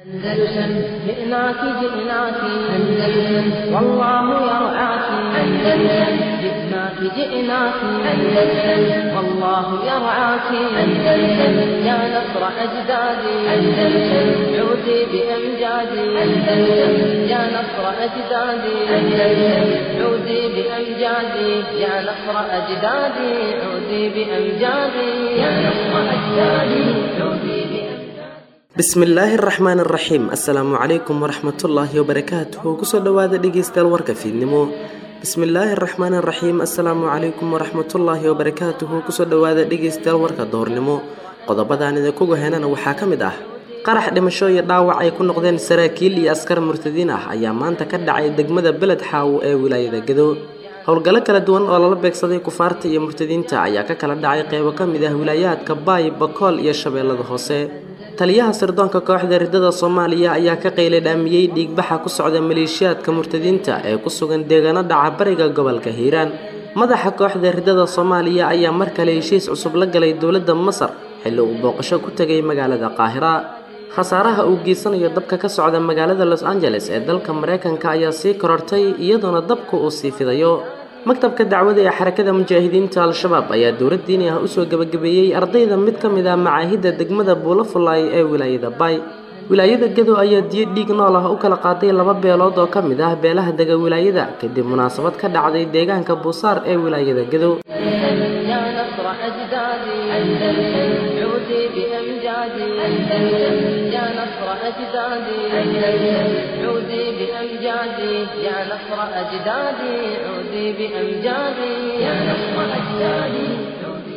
أندلسن جئناك جئناك أندلسن والله يرعاك أندلسن جئناك جئناك أندلسن والله يرعاك أندلسن يا نصر أجدادي أندلسن عودي بأمجادي أندلسن يا نصر أجدادي أندلسن عودي بأمجادي يا نصر أجدادي عودي بأمجادي يا نصر أجدادي عودي بأمجادي bismillaahi araxmaan araxiim assalaamu calaykum waraxmatullaahi wabarakaatuhu kusoo dhowaada dhegeystayaal warka fiidnimo bismillaahi araxmaan araxiim assalaamu calaykum waraxmatullaahi wabarakaatuhu kusoo dhowaada dhegeystayaal warka doornimo qodobadaan idinkugu henana waxaa ka mid ah qarax dhimasho iyo dhaawac ay ku noqdeen saraakiil iyo askar murtadiin ah ayaa maanta ka dhacay degmada beled xaawo ee wilaayada gado howlgallo kala duwan oo lala beegsaday kufaarta iyo murtadiinta ayaa ka kala dhacay qeybo ka mid ah wilaayaadka baay bakool iyo shabeellada hoose taliyaha sirdoonka kooxda ridada soomaaliya ayaa ka qaylay dhaamiyey dhiigbaxa ku socda maleeshiyaadka murtadiinta ee ku sugan deegaano dhaca bariga gobolka hiiraan madaxa kooxda ridada soomaaliya ayaa mar kale heshiis cusub la galay dowladda masar xilli uu booqasho ku tegay magaalada qaahira khasaaraha uu geysanayo dabka ka socda magaalada los angeles ee dalka mareykanka ayaa sii korortay iyadoona dabku uu sii fidayo maktabka dacwada ee xarakada mujaahidiinta al-shabaab ayaa dowlad diini ah usoo gebagabeeyey ardayda mid ka mid ah macaahidda degmada buulafulaay ee wilaayada baay wilaayada gado ayaa diyo dhiig nool ah u kala qaaday laba beelood oo ka mid ah beelaha dega wilaayada kadib munaasabad ka dhacday deegaanka buusaar ee wilaayada gado يا نصر أجدادي أندلسن عودي بأمجادي أندلسن يا نصر أجدادي أندلسن عودي بأمجادي يا نصر أجدادي عودي بأمجادي يا نصر أجدادي عودي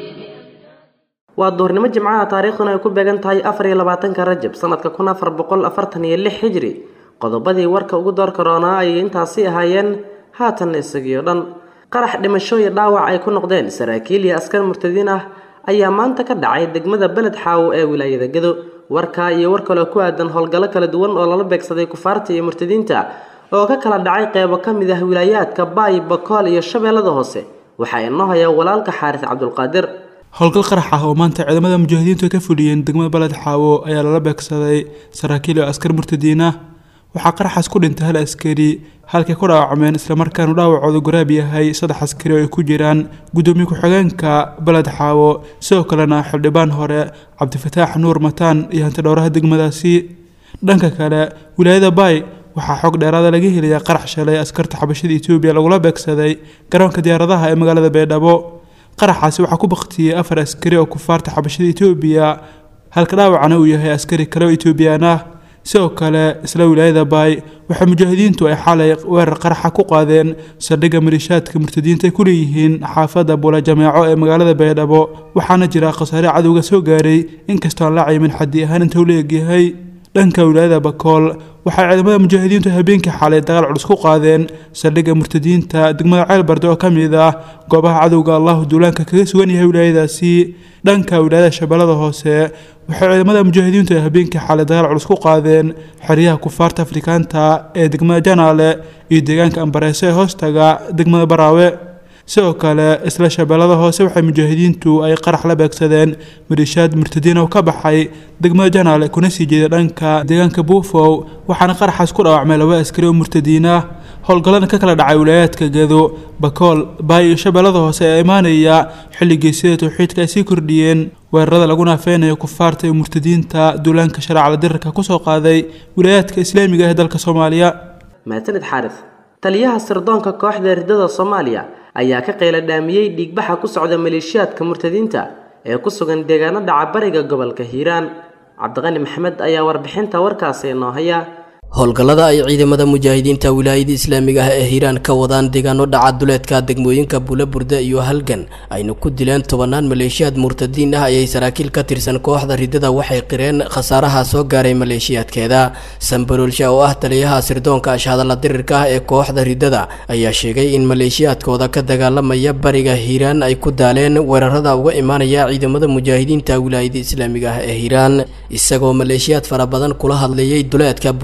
waa duurnimo jimcaha taariikhduna ay ku beegan tahay afar iyo labaatanka rajab sanadka kun afar boqol afartan iyo lix xijri qodobadii warka ugu door karoonaa ayay intaasi ahaayeen haatanna isagii o dhan qarax dhimasho iyo dhaawac ay ku noqdeen saraakiil iyo askar murtadiin ah ayaa maanta ka dhacay degmada beled xaawo ee wilaayada gado warkaa iyo war kaloo ku aadan howlgallo kala duwan oo lala beegsaday kufaarta iyo murtadiinta oo ka kala dhacay qeybo ka mid ah wilaayaadka baay bakool iyo shabeellada hoose waxaa inoo haya walaalka xaaris cabdulqaadir howlgal qarax ah oo maanta ciidamada mujaahidiintu ay ka fuliyeen degmada baled xaawo ayaa lala beegsaday saraakiil iyo askar murtadiin ah waxaa qaraxaas ku dhintay hal askari halkay ku dhaawacmeen islamarkaanu dhaawacooda garaab yahay saddex askari oo ay ku jiraan guddoomiye ku-xigeenka baled xaawo sidoo kalena xildhibaan hore cabdifataax nuur mataan iyo hantidhowraha degmadaasi dhanka kale wilaayada baay waxaa xog dheeraada laga helayaa qarax shalay askarta xabashada etoobiya lagula beegsaday garoonka diyaaradaha ee magaalada baydhabo qaraxaasi waxaa ku baktiyey afar askari oo kufaarta xabashada etoobiya halka dhaawacana uu yahay askari kale oo etoobiyaan ah sidoo kale isla wilaayada baay waxaa mujaahidiintu ay xalay weerar qaraxa ku qaadeen saldhigga maliishaadka murtadiinta ay ku leeyihiin xaafadda bula jameeco ee magaalada baydhabo waxaana jira khasaare cadowga soo gaaray inkastoo aan la caymin xaddi ahaan inta uu leegyahay dhanka wilaayada bakool waxaa ciidamada mujaahidiintu habeenkii xalay dagaal culus ku qaadeen saldhigga murtadiinta degmada ceelbarde oo ka mid ah goobaha cadowga allahu duulaanka kaga sugan yahay wilaayadaasi dhanka wilaayada shabeellada hoose waxay ciidamada mujaahidiintu ay habeenkii xalay dagaal culus ku qaadeen xeryaha kufaarta afrikaanta ee degmada janaale iyo deegaanka ambareese ee hoostaga degmada baraawe sidoo kale isla shabeellada hoose waxay mujaahidiintu ay qarax la beegsadeen maliishaad murtadiin oo ka baxay degmada janaale kuna sii jeeda dhanka deegaanka buufow waxaana qaraxaas ku dhaawacmay laba askari oo murtadiin ah howlgallada ka kala dhacay wilaayaadka gado bakool baay iyo shabeellada hoose ee imaanaya xilligii sida towxiidka ay sii kordhiyeen weerarada lagu naafeynayo kufaarta iyo murtadiinta duulaanka shareecada dirarka kusoo qaaday wilaayaadka islaamiga ee dalka soomaaliya maasanid xaaris taliyaha sirdoonka kooxda ridada soomaaliya ayaa ka qayla dhaamiyey dhiigbaxa ku socda maleeshiyaadka murtadiinta ee ku sugan deegaano dhaca bariga gobolka hiiraan cabdiqani maxamed ayaa warbixinta warkaasi inoo haya howlgallada ay ciidamada mujaahidiinta wilaayada islaamiga ah ee hiiraan ka wadaan deegaano dhaca duleedka degmooyinka buulaburde iyo halgan ayna ku dileen tobanaan maleeshiyaad murtadiin ah ayay saraakiil ka tirsan kooxda ridada waxay qireen khasaaraha soo gaaray maleeshiyaadkeeda sambaroolsha oo ah taliyaha sirdoonka ashhadalla dirirka ah ee kooxda ridada ayaa sheegay in maleeshiyaadkooda ka dagaalamaya bariga hiiraan ay ku daaleen weerarada uga imaanaya ciidamada mujaahidiinta wilaayada islaamiga ah ee hiiraan isagoo maleeshiyaad fara badan kula hadleeyay duleedka buulaburde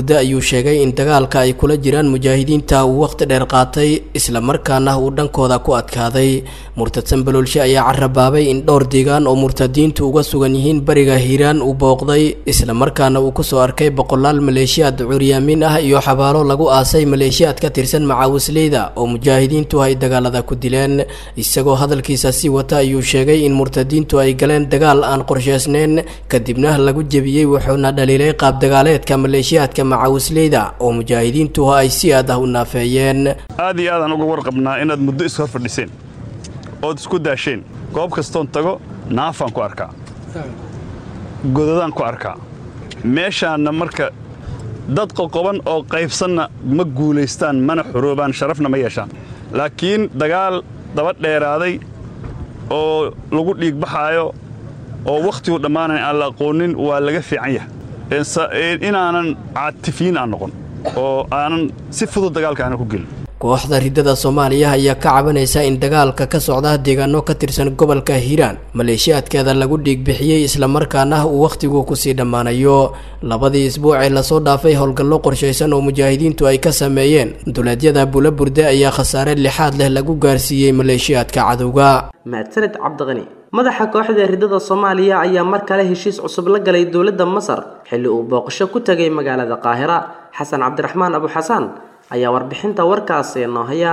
burde ayuu sheegay in dagaalka ay kula jiraan mujaahidiinta uu waqti dheer qaatay islamarkaana uu dhankooda ku adkaaday murtad sanbaloolshe ayaa carabaabay in dhowr deegaan oo murtadiintu uga sugan yihiin bariga hiiraan uu booqday islamarkaana uu kusoo arkay boqolaal maleeshiyaad curyaamin ah iyo xabaalo lagu aasay maleeshiyaad ka tirsan macaawisleyda oo mujaahidiintu ay dagaalada ku dileen isagoo hadalkiisa sii wata ayuu sheegay in murtadiintu ay galeen dagaal aan qorsheysneyn kadibna lagu jebiyey wuxuuna dhaliilay qaab dagaaleedka maleeshiyaadka macaawisleyda oo mujaahidiintu ay si aad ah u naafeeyeen aad iyo aadaan uga warqabnaa inaad muddo is hor fadhiseen ood isku daasheen goob kastoon tago naafaan ku arkaa godadaan ku arkaa meeshaanna marka dad qoqoban oo qaybsanna ma guulaystaan mana xoroobaan sharafna ma yeeshaan laakiin dagaal daba dheeraaday oo lagu dhiigbaxaayo oo wakhtigu dhammaanayn aan la aqoonin waa laga fiican yahay inaanan caatifiin aan noqon oo aanan si fudud dagaalka aanan ku gelin kooxda riddada soomaaliya ayaa ka cabanaysa in dagaalka ka socda deegaano ka tirsan gobolka hiiraan maleeshiyaadkeeda lagu dhiigbixiyey islamarkaana uu wakhtigu kusii dhammaanayo labadii isbuuc ee lasoo dhaafay howlgallo qorshaysan oo mujaahidiintu ay ka sameeyeen duleedyada bula burde ayaa khasaare lixaad leh lagu gaarsiiyey maleeshiyaadka cadowga mahadsaned cabdiqani madaxa kooxda riddada soomaaliya ayaa mar kale heshiis cusub la galay dowladda masar xilli uu booqasho ku tegay magaalada qaahira xasan cabdiraxmaan abuxasaan ayaa warbixinta warkaasi noo haya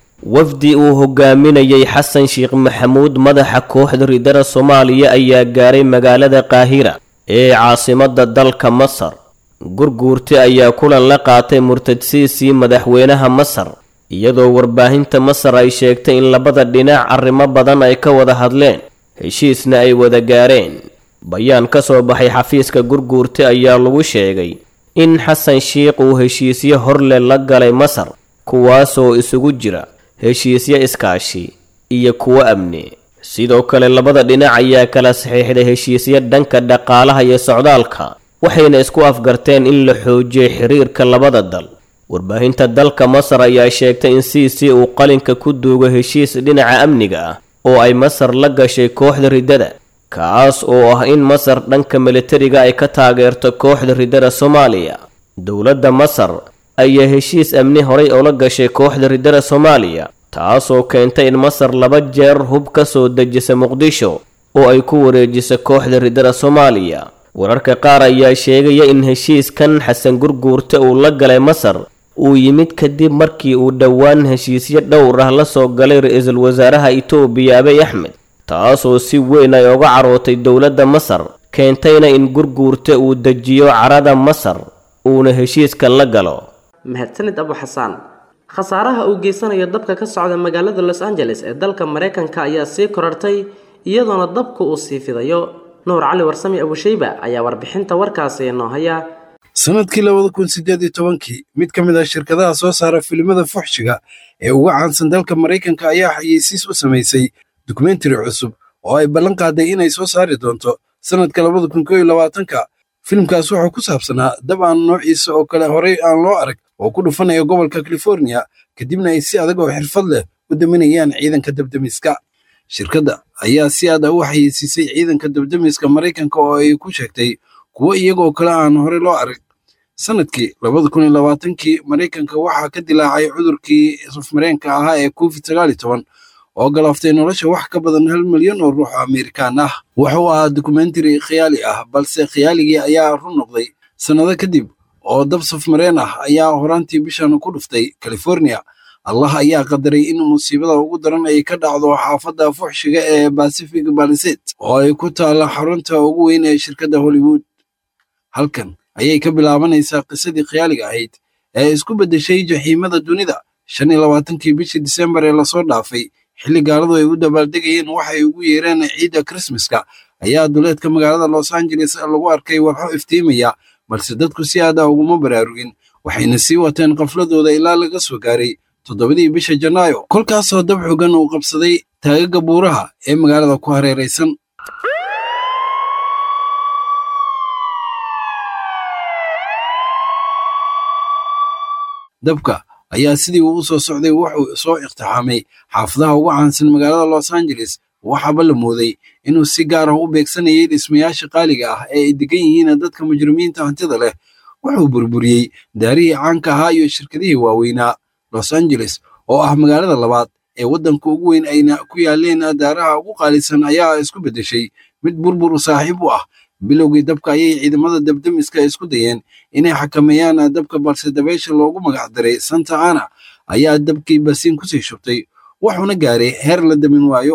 wafdi uu hogaaminayay xasan sheekh maxamuud madaxa kooxda riddada soomaaliya ayaa gaaray magaalada qaahira ee caasimadda dalka masar gurguurti ayaa kulan la qaatay murtadsiisii madaxweynaha masar iyadoo warbaahinta masar ay sheegtay in labada dhinac arrimo badan ay ka wada hadleen heshiisna ay wada gaareen bayaan ka soo baxay xafiiska gurguurti ayaa lagu sheegay in xasan sheikh uu heshiisyo horle la galay masar kuwaasoo isugu jira heshiisyo iskaashi iyo kuwo amni sidoo kale labada dhinac ayaa kala saxiixday heshiisyo dhanka dhaqaalaha iyo socdaalka waxayna isku afgarteen in la xoojiyay xiriirka labada dal warbaahinta dalka masar ayaa sheegtay in siisi uu qalinka ku duugo heshiis dhinaca amniga ah oo ay masar la gashay kooxda riddada kaas oo ah in masar dhanka militariga ay ka taageerto kooxda riddada soomaaliya dowladda masar ayaa heshiis amni horay oola gashay kooxda riddada soomaaliya taasoo keentay in masar laba jeer hub ka soo dejisa muqdisho oo ay ku wareejisa kooxda riddada soomaaliya wararka qaar ayaa sheegaya in heshiiskan xasan gurguurta uu la galay masar uu yimid kadib markii uu dhowaan heshiisyo dhowr ah la soo galay ra-iisul wasaaraha itoobiya abiy axmed taasoo si weyn ay oga carootay dowladda masar keentayna in gurguurta uu dejiyo carada masar uuna heshiiska la galo mahadsanid abu xasaan khasaaraha uu geysanayo dabka ka socda magaalada los angeles ee dalka maraykanka ayaa sii korartay iyadoona dabku uu sii fidayo nuur cali warsami abushayba ayaa warbixinta warkaasi noo haya sanadkii labada kun sideed iyo tobankii mid ka mid ah shirkadaha soo saara filimada fuxshiga ee uga caansan dalka maraykanka ayaa xayeysiis u samaysay dokumentari cusub oo ay ballan qaaday inay soo saari doonto sannadka labada kun koo iyo labaatanka filimkaas wuxuu ku saabsanaa dab aan noociisa oo kale horey aan loo arag oo ku dhufanaya gobolka californiya kadibna ay si adag oo xirfad leh u daminayaan ciidanka dabdemiska shirkadda ayaa si aad ah u xayeysiisay ciidanka dabdemiska maraykanka oo ay ku sheegtay kuwo iyagoo kale aan horey loo arag sanadkii labada kun iyo labaatankii maraykanka waxaa ka dilaacay cudurkii safmareenka ahaa ee covid sagaal iyo toban oo galaaftay nolosha wax ka badan hal milyan oo ruux oo amerikaan ah wuxuu ahaa dokumentari khiyaali ah balse khiyaaligii ayaa run noqday sannado kadib oo dab safmareen ah ayaa horaantii bishan ku dhuftay california allah ayaa qadaray in musiibada ugu daran ay ka dhacdo xaafadda fuxshiga ee pacific baliset oo ay ku taalla xarunta ugu weyn ee shirkadda hollywood halkan ayay ka bilaabanaysaa qisadii khiyaaliga ahayd ee isku beddeshay jaxiimada dunida shan iyo labaatankii bishii disembar ee lasoo dhaafay xilli gaaladu ay u dabaaldegayeen waxay ugu yeereen ciidda krismaska ayaa duleedka magaalada los angeles lagu arkay walxo iftiimaya balse dadku si aad ah uguma baraarugin waxayna sii wateen qafladooda ilaa laga soo gaaray toddobadii bisha janaayo kolkaasoo dab xogan uu qabsaday taagaga buuraha ee magaalada ku hareeraysan dabka ayaa sidii uu u soo socday wuxuu soo iqtixaamay xaafadaha ugu caansan magaalada los angeles waxaaba la mooday inuu si gaar ah u beegsanayay dhismayaasha qaaliga ah ee ay degan yihiin dadka mujrimiinta hantida leh wuxuu burburiyey daarihii caanka ahaa iyo shirkadihii waaweynaa los angeles oo ah magaalada labaad ee waddanka ugu weyn ayna ku yaaleen daaraha ugu qaalisan ayaa isku beddeshay mid burbur saaxiib u ah bilowgii dabka ayay ciidamada dabdemiska isku dayeen inay xakameeyaan dabka balse dabaysha loogu magac daray santa ana ayaa dabkii basiin kusii shubtay wuxuuna gaaray heer la damin waayo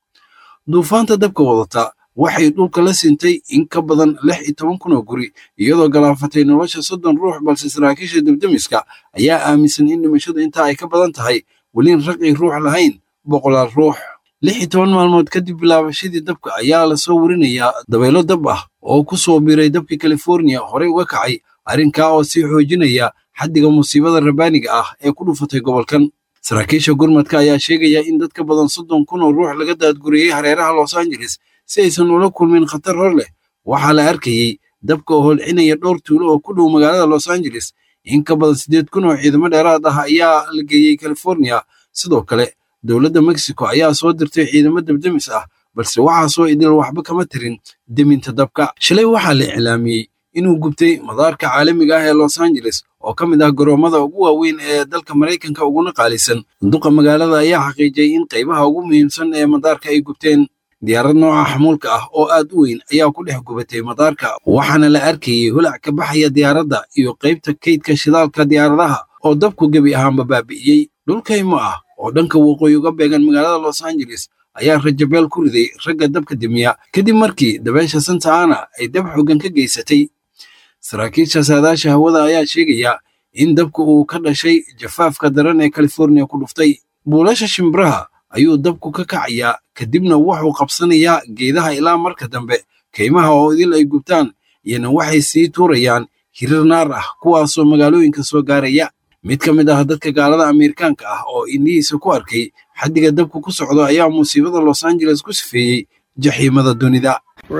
duufaanta dabka wadata waxay dhulka la sintay in ka badan lix iyo toban kun oo guri iyadoo galaafatay nolosha soddon ruux balse saraakiisha dabdemiska ayaa aaminsan in dhimashadu intaa ay ka badan tahay welin raqi ruux lahayn boqolaal ruux lix iyo toban maalmood kadib bilaabashadii dabka ayaa lasoo warinayaa dabaylo dab ah oo ku soo biiray dabka californiya horey uga kacay arrinkaa oo sii xoojinaya xaddiga musiibada rabaaniga ah ee ku dhufatay gobolkan saraakiisha gurmadka ayaa sheegaya in dad ka badan soddon kun oo ruux laga daadguriyey hareeraha los angeles si aysan ula kulmin khatar hor leh waxaa la arkayey dabka oo holcinaya dhowr tuulo oo ku dhow magaalada los angeles in ka badan siddeed kun oo ciidamo dheeraad ah ayaa la geeyey californiya sidoo kale dowladda mexico ayaa soo dirtay ciidamo dabdemis ah balse waxaasoo idil waxba kama tirin deminta dabka shalay waxaa la iclaamiyey inuu gubtay madaarka caalamiga ah ee los angeles oo ka mid ah garoomada ugu waaweyn ee dalka maraykanka uguna qaalisan duqa magaalada ayaa xaqiijiyey in qaybaha ugu muhiimsan ee madaarka ay gubteen diyaarad nooca xamuulka ah oo aad u weyn ayaa ku dhex gubatay madaarka waxaana la arkayey holac ka baxaya diyaaradda iyo qaybta kaydka shidaalka diyaaradaha oo dabku gebi ahaanba baabi'iyey dhulkaymo ah oo dhanka waqooyi uga beegan magaalada los angeles ayaa rajabeel ku riday ragga dabka demiya kadib markii dabeesha santa ana ay dab xoogan ka geysatay saraakiisha saadaasha hawada ayaa sheegaya in dabka uu ka dhashay jafaafka daran ee californiya ku dhuftay buulasha shimbiraha ayuu dabku ka kacayaa kadibna wuxuu qabsanayaa geedaha ilaa marka dambe kaymaha oo idil ay gubtaan iyana waxay sii tuurayaan hirir naar ah kuwaasoo magaalooyinka soo gaaraya mid ka mid ah dadka gaalada ameerikaanka ah oo indhihiisa ku arkay xaddiga dabku ku socdo ayaa musiibada los angeles ku sifeeyey jaxiimada dunida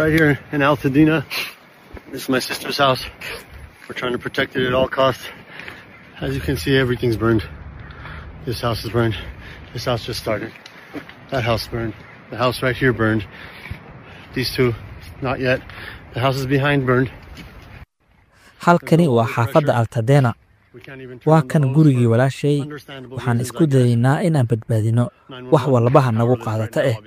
This is my sister's house. We're trying to protect it at all costs. As you can see, everything's burned. This house is burned. This house just started. That house burned. The house right here burned. These two, not yet. The houses behind burned. halkani waa xaafadda altadena waa kan gurigii walaashay waxaan isku dayaynaa inaan badbaadino wax walbaha nagu qaadata eh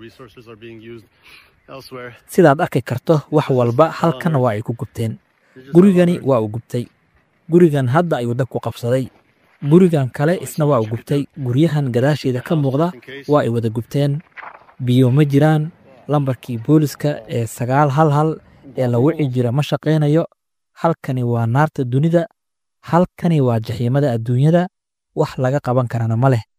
sidaad arki karto wax walba halkan waa ay ku gubteen gurigani waa uu gubtay gurigan hadda ayuu dab ku qabsaday gurigan kale isna waa uu gubtay guryahan gadaasheeda ka muuqda waa ay wada gubteen biyo ma jiraan lambarkii booliska ee sagaal hal hal ee la wici jira ma shaqaynayo halkani waa naarta dunida halkani waa jaxiimada adduunyada wax laga qaban karana ma leh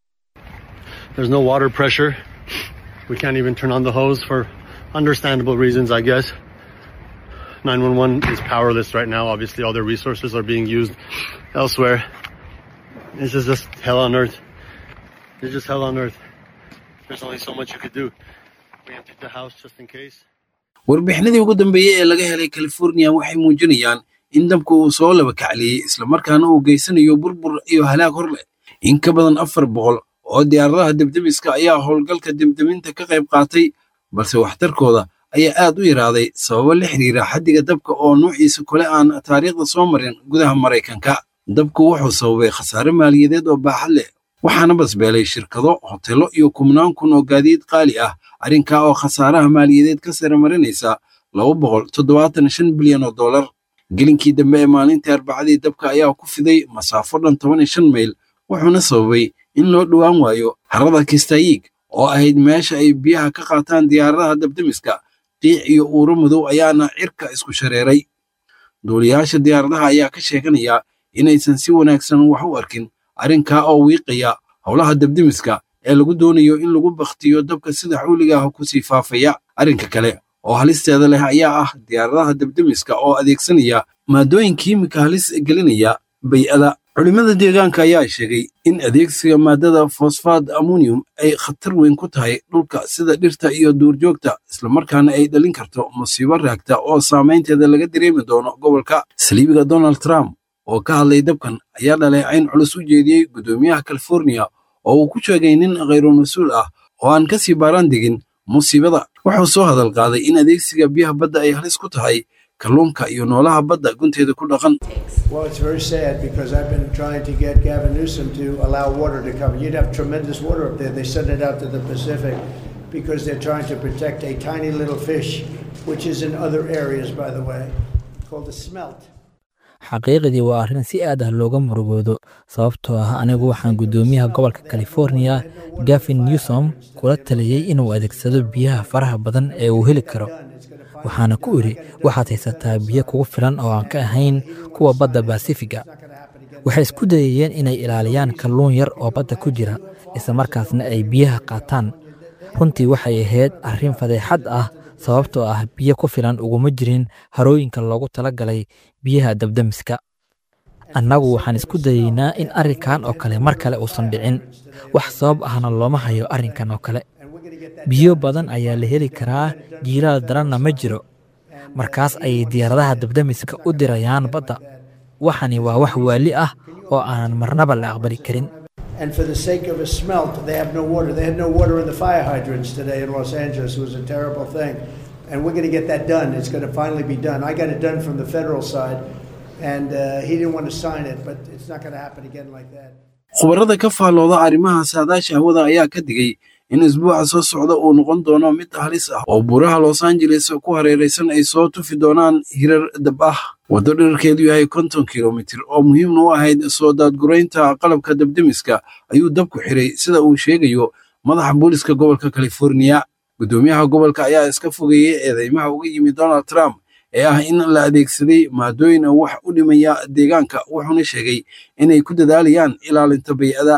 understandable reasons, I guess. 911 is powerless right now. Obviously, all their resources are being used elsewhere. This is just hell on earth. It's just hell on earth. There's only so much you could do. We emptied the house just in case. warbixinadii ugu dambeeyey ee laga helay californiya waxay muujinayaan in dabku uu soo laba kacliyey islamarkaana uu geysanayo burbur iyo halaag hor leh in ka badan afar boqol oo diyaaradaha debdebiska ayaa howlgalka debdeminta ka qayb qaatay balse waxtarkooda ayaa aad u yaraaday sababo la xiriira xaddiga dabka oo nuuciisa kole aan taariikhda soo marin gudaha maraykanka dabku wuxuu sababay khasaare maaliyadeed oo baaxad leh waxaana basbeelay shirkado hotelo iyo kubnaan kun oo gaadiid qaali ah arrinkaa oo khasaaraha maaliyadeed ka sare marinaysa laba boqol toddobaatan shan bilyan oo dollar gelinkii dambe ee maalintii arbacadii dabka ayaa ku fiday masaafo dhan toban iyo shan mayl wuxuuna sababay in loo dhowaan waayo harada kistayiig oo ahayd meesha ay biyaha ka qaataan diyaaradaha dabdemiska qiic iyo uuro madow ayaana cirka isku shareeray duuliyaasha diyaaradaha ayaa ka sheeganaya inaysan si wanaagsan wax u arkin arrinkaa oo wiiqaya howlaha dabdemiska ee lagu doonayo in lagu bakhtiyo dabka sida xawliga ah ku sii faafaya arrinka kale oo halisteeda leh ayaa ah diyaaradaha dabdemiska oo adeegsanaya maadooyin kiimika halis gelinaya bay'ada culimada deegaanka ayaa sheegay in adeegsiga maadada fosfaad ammonium ay khatar weyn ku tahay dhulka sida dhirta iyo duurjoogta islamarkaana ay dhalin karto musiibo raagta oo saamaynteeda laga dareemi doono gobolka saliibiga donald trump oo ka hadlay dabkan ayaa dhaleecayn culus u jeediyey guddoomiyaha californiya oo uu ku sheegay nin khayru mas-uul ah oo aan ka sii baaraan degin musiibada wuxuu soo hadal qaaday in adeegsiga biyaha badda ay halis ku tahay kalluunka iyo noolaha badda gunteeda ku dhaqan Well, it's very sad because I've been trying to get Gavin Newsom to allow water to come. You'd have tremendous water up there. They send it out to the Pacific because they're trying to protect a tiny little fish, which is in other areas, by the way, called the smelt. xaqiiqdii waa arrin si aad ah looga murugoodo sababtoo ah anigu waxaan guddoomiyaha gobolka california gavin newsom kula taliyey inuu adeegsado biyaha faraha badan ee uu heli karo waxaana ku idhi waxaad haysataa biyo kugu filan oo aan ka ahayn kuwa badda basifiga waxay isku dayayeen inay ilaaliyaan kalluun yar oo badda ku jira isla markaasna ay biyaha qaataan runtii waxay ahayd arrin fadeexad ah sababtoo ah biyo ku filan uguma jirin harooyinka loogu talagalay biyaha dabdamiska annagu waxaan isku dayeynaa in arrinkan oo kale mar kale uusan dhicin wax sabab ahna looma hayo arrinkan oo kale biyo badan ayaa la heli karaa jiilaal daranna ma jiro markaas ayay diyaaradaha dabdamiska u dirayaan badda waxani waa wax waali ah oo aanan marnaba la aqbali karin And for the sake of a smelt, they have no water. They had no water in the fire hydrants today in Los Angeles. It was a terrible thing. And we're going to get that done. It's going to finally be done. I got it done from the federal side, and uh, he didn't want to sign it, but it's not going to happen again like that. khubarada ka faallooda arrimaha saadaasha hawada ayaa ka digay in isbuuca soo socda uu noqon doono mid halis ah oo buuraha los angeles ku hareeraysan ay soo tufi doonaan hirar dab ah waddo dherarkeedu yahay konton kilomitir oo muhiimna u ahayd soo daadguraynta qalabka dabdemiska ayuu dabku xiray sida uu sheegayo madaxa booliska gobolka californiya guddoomiyaha gobolka ayaa iska fogeeyey eedeymaha uga yimid donald trump ee ah in la adeegsaday maadooyin wax u dhimaya deegaanka wuxuuna sheegay inay ku dadaalayaan ilaalinta bay'ada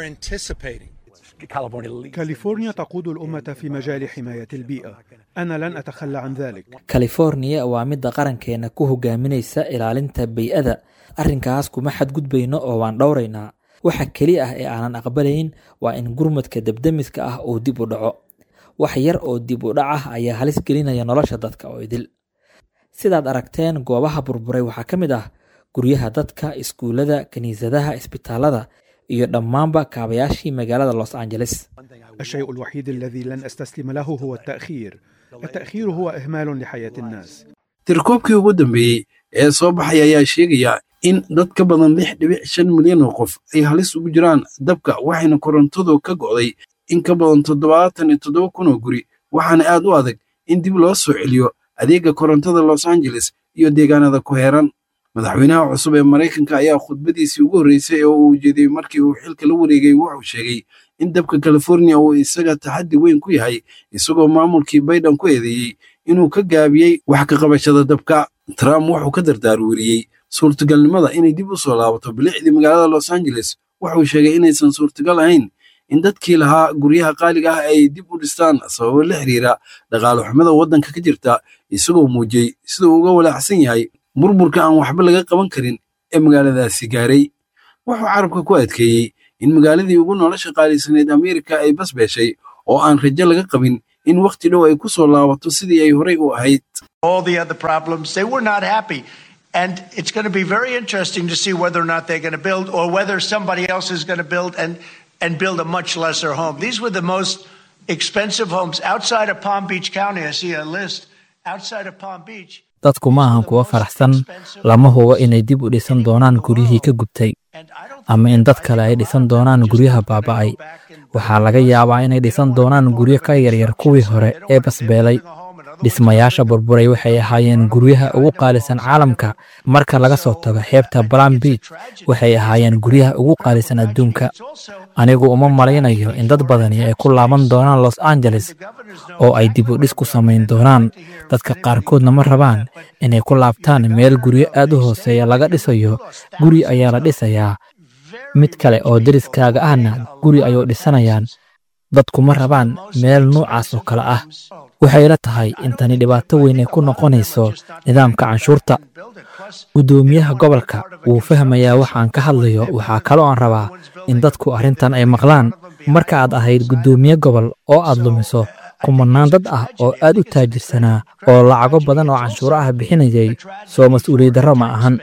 كاليفورنيا تقود الأمة في مجال حماية البيئة أنا لن أتخلى عن ذلك californiya waa midda qarankeena ku hogaaminaysa ilaalinta bay-ada arrinkaas kuma xadgudbayno oo waan dhowraynaa waxa keli ah ee aanan aqbalayn waa in gurmadka debdemiska ah uu dib u dhaco wax yar oo dib u dhac ah ayaa halis gelinaya nolosha dadka oo idil sidaad aragteen goobaha burburay waxaa ka mid ah guryaha dadka iskuullada kiniisadaha isbitaalada iyo dhammaanba kaabayaashii magaalada los angeles الشيء الوحيد الذي لن أستسلم له هو التأخير التأخير هو إهمال لحياة الناس tirkoobkii ugu dambeeyey ee soo baxay ayaa sheegaya in dad ka badan lix dhibic shan milyan oo qof ay halis ugu jiraan dabka waxayna korontadu ka go'day in ka badan toddobaatan iyo toddoba kun oo guri waxaana aad u adag in dib loo soo celiyo adeega korontada los angeles iyo deegaanada ku heeran madaxweynaha cusub ee maraykanka ayaa khudbadiisii ugu horreysay ee uu ujeediyey markii uu xilka la wareegay wuxuu sheegay in dabka californiya uu isaga taxaddi weyn ku yahay isagoo maamulkii bayden ku eedeeyey inuu ka gaabiyey wax ka qabashada dabka trump wuxuu ka dardaarweriyey suurtagalnimada inay dib u soo laabato bilicdii magaalada los angeles wuxuu sheegay inaysan suurtagal ahayn in dadkii lahaa guryaha qaaliga ah ay dib u dhistaan sababo la xiriira dhaqaale xumada waddanka ka jirta isagoo muujiyey sida uu uga walaacsan yahay burburka aan waxba laga qaban karin ee magaaladaasi gaaray wuxuu carabka ku adkeeyey in magaaladii ugu nolosha qaalisaneyd ameerika ay basbeeshay oo aan rajo laga qabin in wakhti dhow ay ku soo laabato sidii ay horey u ahayd all the other problems. They were not happy. And it's going to be very interesting to see whether or not they're going to build or whether somebody else is going to build and, and build a much lesser home. These were the most expensive homes outside of Palm Beach County. I see a list outside of Palm Beach. dadku ma ahan kuwa faraxsan lama hubo inay dib u dhisan doonaan guryihii ka gubtay ama in dad kale ay dhisan doonaan guryaha baaba'ay waxaa laga yaabaa inay dhisan doonaan guryo ka yaryar kuwii hore ee basbeelay dhismayaasha burburay waxay ahaayeen guryaha ugu qaalisan caalamka marka laga soo tago xeebta balam beach waxay ahaayeen guryaha ugu qaalisan adduunka anigu uma malaynayo in dad badani ay ku laaban doonaan los angeles oo ay dib u dhis ku samayn doonaan dadka qaarkoodna ma rabaan inay ku laabtaan meel guryo aad u hooseeya laga dhisayo guri ayaa la dhisayaa mid kale oo deriskaaga ahna guri ayuu dhisanayaan dadku ma rabaan meel nuucaas oo kale ah waxay la tahay in tani dhibaato weyn ay ku noqonayso nidaamka canshuurta guddoomiyaha gobolka wuu fahmayaa waxaan ka hadlayo waxaa kaloo aan rabaa in dadku arrintan ay maqlaan marka aad ahayd guddoomiye gobol oo aad lumiso kumanaan dad ah oo aad u taajirsanaa oo lacago badan oo canshuuro ah bixinayay soo mas-uuliyad darro ma ahan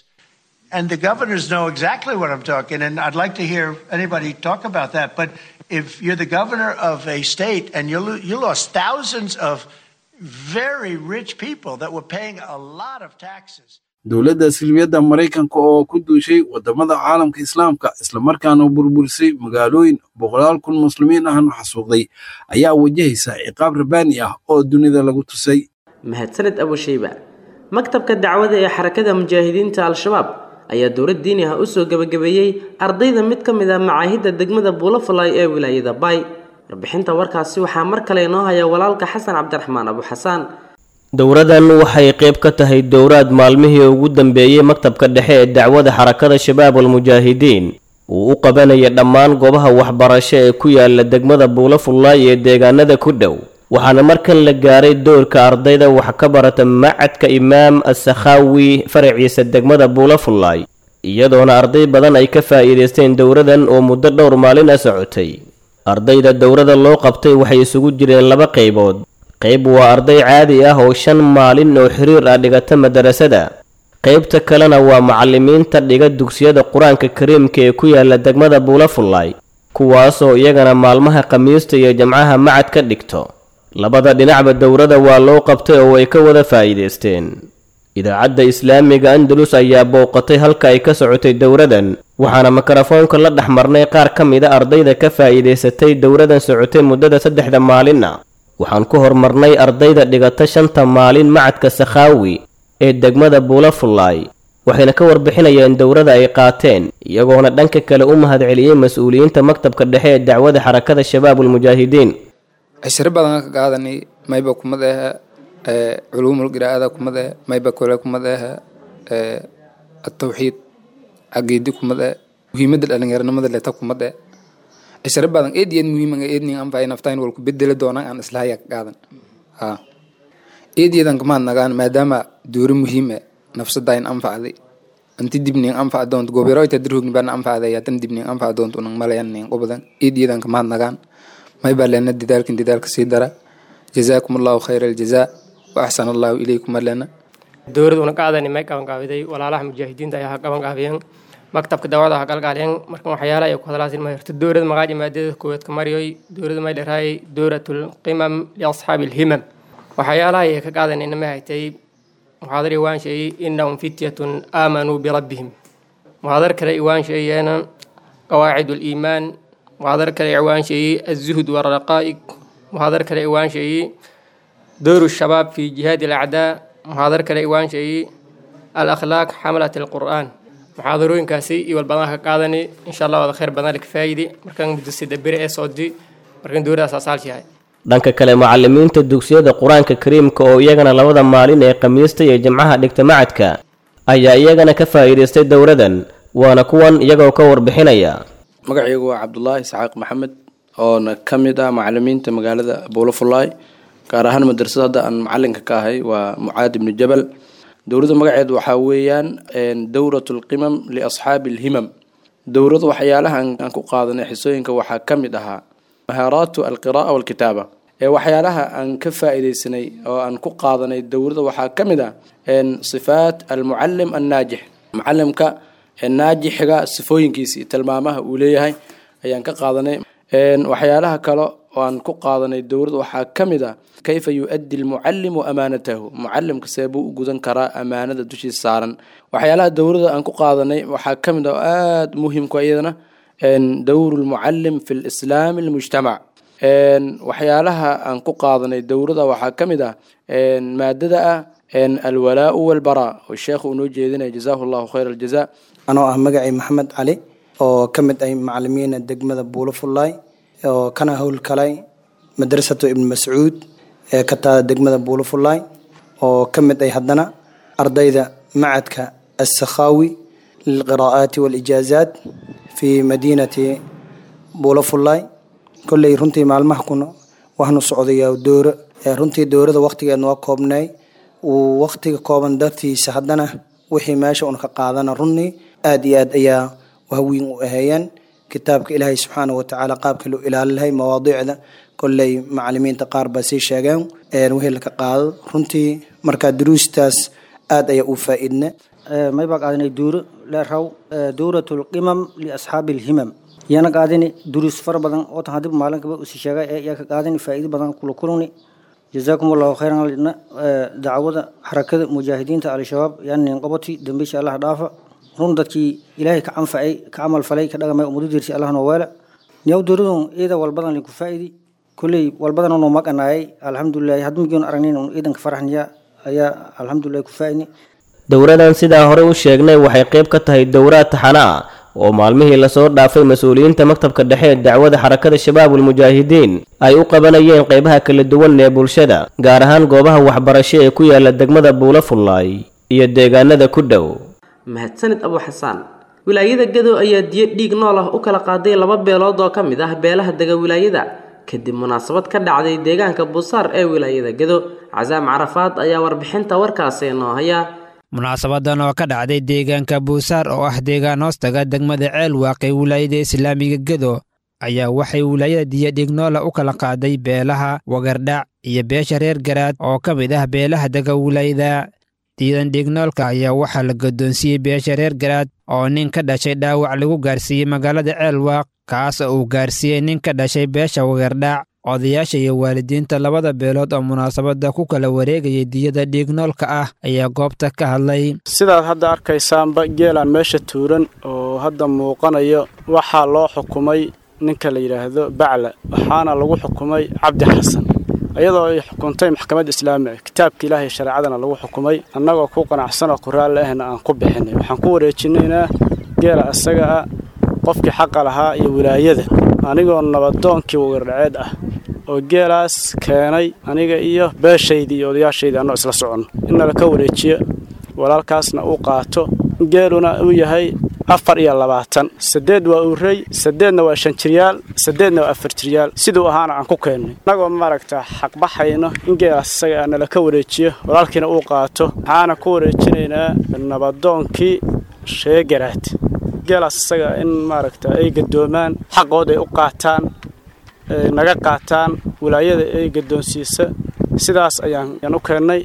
And the governors know exactly what I'm talking, and I'd like to hear anybody talk about that. But if you're the governor of a state and you, lo- you lost thousands of very rich people that were paying a lot of taxes. dowladda silmiyadda maraykanka oo ku duushay waddamada caalamka islaamka islamarkaana burburisay magaalooyin boqolaal kun muslimiin ahna xasuuqday ayaa wajahaysa ciqaab rabaani ah oo dunida lagu tusay mahadsaned abushayba maktabka dacwada ee xarakada mujaahidiinta al-shabaab ayaa dowlad diini ah usoo gebagabeeyey ardayda mid ka mid ah macaahidda degmada buulafalay ee wilaayada bay warbixinta warkaasi waxaa mar kale inoo haya walaalka xasan cabdiraxmaan abu xasaan dowradan waxay qayb ka tahay dowraad maalmihii ugu dambeeyey maktabka dhexe ee dacwada xarakada shabaab almujaahidiin uu u qabanaya dhammaan goobaha waxbarasho ee ku yaala degmada buulafullaay ee deegaanada ku dhow waxaana markan la gaaray doorka ardayda wax ka barata macadka imaam asakhaawi faraciisa degmada buulafullaay iyadoona arday badan ay ka faa'iidaysteen dowradan oo muddo dhowr maalin a socotay ardayda dowrada loo qabtay waxay isugu jireen laba qaybood qayb waa arday caadi ah oo shan maalin oo xiriir ah dhigata madarasada qaybta kalena waa macallimiinta dhiga dugsiyada qur-aanka kariimka ee ku yaala degmada buulafullaay kuwaasoo iyagana maalmaha khamiista iyo jamcaha macad ka dhigto labada dhinacba dowrada waa loo qabtay oo ay ka wada faa'iidaysteen idaacadda islaamiga andalus ayaa booqatay halka ay ka socotay dowradan waxaana mikrofoonka la dhex marnay qaar ka mida ardayda ka faa'iidaysatay dowradan socotay muddada saddexda maalinna waxaan ku hormarnay ardayda dhigata shanta maalin macadka sakhaawi ee degmada buulafullaay waxayna ka warbixinayeen dowrada ay qaateen iyagoona dhanka kale u mahadceliyey mas-uuliyiinta maktabka dhexe ee dacwada xarakada shabaabulmujaahidiin cishiro badan ka qaadanay mayba kumad aha culuumul qiraa'ada kumad ah mayba kole kumad aha atawxiid caqiidi kumad ah muhiimadda dhalinyaranimada leta kumad ah cishiro badan eed iyo eed muhiim ah eed nin anfacay naftaan walku bedeli doonaan aan islahaya ka qaadan ha eed iyadan kamaad nagaan maadaama doori muhiim ah nafsada in anfacday anti dibnin anfac doonto gobiroyta dirhogni baan anfacday atan dibnin anfac doonto unang malayan nin qobadan eed iyadan kamaad nagaan may baa leena didaalkin didaalka sii dara jazaakum allahu khayra aljazaa wa axsana allahu ilaykum alena dowlad una qaadani may qabanqaabiday walaalaha mujaahidiinta ayaa ha qabanqaabiyeen maktabka dawada ha galgaaliyeen markan waxyaala ay ku hadlaasin ma hirto dowlad magaaji maadada koowaad ka mariyoy dowlada may dharaayay dowlatul qimam liasxaabi alhimam waxyaalaha ay ka qaadanayna ma haytay muxaadar iwaan sheeyey innahum fityatun aamanuu birabbihim muxaadar kale iwaan sheeyeena qawaacid liimaan muxaadar kale iwaan sheeyey azuhd waraqaa'ig muxaadar kale iwaan sheeyey dowru shabaab fi jihaadi alacdaa muxaadar kale iwaan sheeyey alakhlaaq xamalat alqur'aan muxaadarooyinkaasi iyo walbadan ka qaadani insha allah wada khayr badan ka faa'idi markan muddo sida beri ee soodi markan dowladaas asaalshahay dhanka kale macallimiinta dugsiyada qur-aanka kariimka oo iyagana labada maalin ee khamiista iyo jimcaha dhigta macadka ayaa iyagana ka faa'iidaystay dowradan waana kuwan iyagoo ka warbixinaya magacaygu waa cabdulaahi isxaaq maxamed oona ka mid ah macalimiinta magaalada buulafullaay gaar ahaan madrasada hadda aan macalinka ka ahay waa mucaad ibnu jabal dowladda magaceed waxaa weeyaan dowrat lqimam liasxaabi alhimam dowladu waxyaalaha aan ku qaadanay xisooyinka waxaa ka mid ahaa mahaaraatu alqira'a walkitaaba ee waxyaalaha aan ka faa'iidaysanay oo aan ku qaadanay dowladda waxaa ka mid ah sifaat almucalim annaajix mucalimka naajixiga sifooyinkiisa iyo tilmaamaha uu leeyahay ayaan ka qaadanay waxyaalaha kale oo aan ku qaadanay dowladda waxaa ka mid ah kayfa yu-addi almucalimu amaanatahu mucalimka see buu u gudan karaa amaanada dushiisa saaran waxyaalaha dowladda aan ku qaadanay waxaa ka mid ah oo aada muhimku iyadana dowru lmucalim fi lislaami almujtamac waxyaalaha aan ku qaadanay dowladda waxaa ka mid ah maadada ah alwalaau walbaraa oo sheekhu uu noo jeedinaya jazaahu llahu khayra aljaza anoo ah magacay maxamed cali oo ka mid ah macalimiina degmada buulafullaay oo kana howlkalay madrasatu ibn mascuud ee ka taada degmada buulafullaay oo ka mid ay haddana ardayda macadka assakhaawi lilqiraa'aati waalijaazaat fi madiinati buulafullaay kolley runtii maalmaha kuna waxnu socdayaa dooro runtii doorada waqtigeedna waa koobnay uu waqtiga kooban dartiisa haddana wixii meesha un ka qaadana runii aada iyo aad ayaa wahwiin u aheeyeen kitaabka ilaahay subxaana watacaala qaabka loo ilaali lahay mawaadiicda kolley macalimiinta qaar baa sii sheegeen wixii laka qaado runtii markaa duruustaas aada ayaa u faa-iidna may baa qaadanay duuro leeraw dowrat lqimam liasxaabi alhimam yana qaadani duruus fara badan oo tan hadib maalinkaba usi sheegay ee iyaa ka qaadani faa'iido badan kula kulani جزاكم الله خيرا لنا دعوة حركة مجاهدين al-shabaab yani qabati dambiisha Allah dhaafa run dadkii ilaahay ka anfacay ka amal falay ka dhagamay umadu dirsi Allah noo weela niyow dowladun iyada walbadan ku faa'iidi kulley walbadan noo maqanaayay alxamdulilah hadmigiin aragnayn un ciidanka faraxniya ayaa alxamdulilah ku faa'ini dowradan sidaa hore u sheegnay waxay qayb ka tahay dowraad taxana ah oo maalmihii lasoo dhaafay mas-uuliyiinta maktabka dhexe ee dacwada xarakada shabaabul mujaahidiin ay u qabanayeen qaybaha kala duwan ee bulshada gaar ahaan goobaha waxbarasho ee ku yaala degmada buula fullaay iyo deegaanada ku dhow mahadsanid abu xasaan wilaayada gadow ayaa diyo dhiig nool ah u kala qaaday laba beelood oo ka mid ah beelaha dega wilaayada kadib munaasabad ka dhacday deegaanka buusaar ee wilaayada gado casaam carafaad ayaa warbixinta warkaasi noo haya munaasabadan oo ka dhacday deegaanka buusaar oo ah deegaan hoostaga degmada ceel waaqay wilaayada islaamiga gedo ayaa waxay wilaayada diyadhignoola u kala qaaday beelaha wagardhac iyo beesha reer garaad oo ka mid ah beelaha dega wilaayada diidan dhignoolka ayaa waxaa la guddoonsiiyey beesha reer garaad oo nin ka dhashay dhaawac lagu gaarsiiyey magaalada ceelwaaq kaas oo uu gaarsiiyey nin ka dhashay beesha wagardhac odayaasha iyo waalidiinta labada beelood oo munaasabadda ku kala wareegayay diyada dhiignoolka ah ayaa goobta ka hadlay sidaad hadda arkaysaanba geelaan meesha tuuran oo hadda muuqanayo waxaa loo xukumay ninka la yidhaahdo bacla waxaana lagu xukumay cabdi xasan iyadoo ay xukuntay maxkamadda islaamiga kitaabka ilaahay shareecadana lagu xukumay annagoo ku qanacsanoo qoraalle ahna aan ku bixinay waxaan ku wareejinaynaa geela isaga ah qofkii xaqa lahaa iyo wilaayada anigoo nabadoonkii wagardhaceed ah oo geelaas keenay aniga iyo beeshaydii iyo odayaashaydii annoo isla soconno in nala ka wareejiyo walaalkaasna uu qaato geeluna uu yahay afar iyo labaatan saddeed waa urey saddeedna waa shan jiryaal saddeedna waa afar jiryaal siduu ahaana aan ku keennay innagoo maaragtaa xaqbaxayno in geelaas isaga nala ka wareejiyo walaalkiina uu qaato waxaana ku wareejinaynaa nabadoonkii sheegaraad geelaas isaga in maaragta ay gadoomaan xaqooda ay u qaataan naga qaataan wilaayada ay gadoonsiisa sidaas ayaan u keennay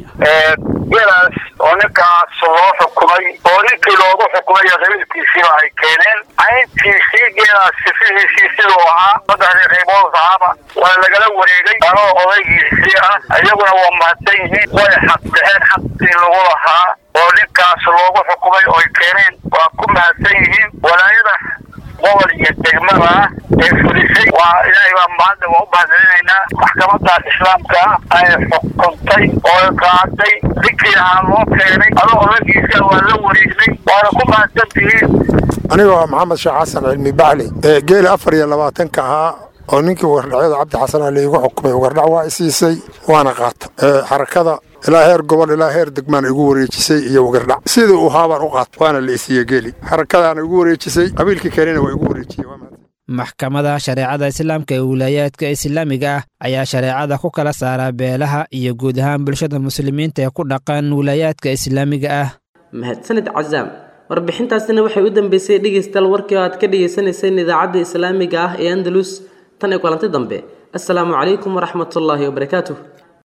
geelaas oo ninkaas loo xukumay oo ninkii loogu xukumay qabiilkiisiiba ay keeneen cayntiisii geelaas sifihiisii siduu ahaa saddexdii qaybood ahaaba waa lagala wareegay anoo odaygiisii ah iyaguna waa mahadsan yihiin way xaqbixeen xaqii lagu lahaa oo ninkaas loogu xukumay oy keeneen waa ku mahadsan yihiin walaayada gobol iyo degmada ah ee fulisay waa ilaahay baa mahadda waa u mahadcelinaynaa maxkamadaas islaamka ah ay xukuntay oo qaaday ninkii ahaa loo keenay adoo odagiisa waa la wareegnay waana ku mahadsan tihiin anigoo maxamed sheekh xasan cilmi bacli ee geeli afar iyo labaatanka ahaa oo ninkii wagardhacyada cabdi xasan ali igu xukumay wagardhac waa isiisay waana qaata xarakada ilaa heer gobol ilaa heer degmaan igu wareejisay iyo wagardhac sidii uu haabaan u qaata waana la isiiye geeli xarakadaana igu wareejisay qabiilkii kalena waa igu wareejiyey maxkamada shareecada islaamka ee wilaayaadka islaamiga ah ayaa shareecada ku kala saaraa beelaha iyo guud ahaan bulshada muslimiinta ee ku dhaqan wilaayaadka islaamiga ah mahadsanid casaam warbixintaasina waxay u dambeysay dhegaystayaal warkii oo aad ka dhagaysanayseen idaacadda islaamiga ah ee andalus tan iyo kulanti dambe assalaamu calaykum waraxmatullaahi wabarakaatuh